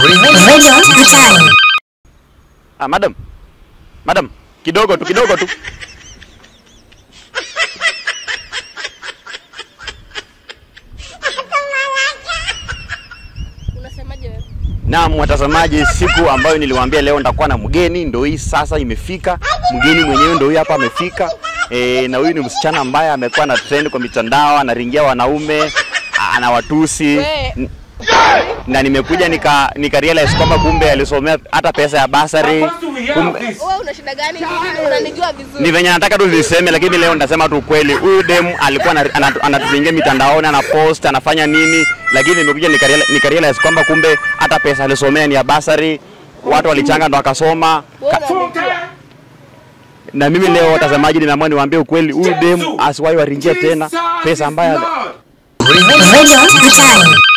Radio Mtaani. Ah, madam. Madam, kidogo tu, kidogo tu. Unasemaje wewe? Naam, watazamaji, siku ambayo niliwaambia leo nitakuwa na mgeni ndio hii sasa imefika. Mgeni mwenyewe ndio huyu hapa amefika. E, na huyu ni msichana ambaye amekuwa na trend kwa mitandao, anaringia wanaume, anawatusi. We. N- Na nimekuja nika nika realize kwamba kumbe alisomea hata pesa ya basari. Kumbe, Wewe una shida gani? Unanijua vizuri. ni venye nataka tu niseme, lakini leo nitasema tu ukweli. Huyu demu alikuwa ana- ana- anatuingia mitandaoni, anapost, anafanya nini, lakini nimekuja nikarealize nika realize kwamba kumbe hata pesa alisomea ni ya basari, watu walichanga ndo akasoma. Wewe unanijua. Na mimi leo watazamaji, nimeamua niwaambie ukweli, huyu demu asiwahi waringia tena pesa ambayo Radio Mtaani.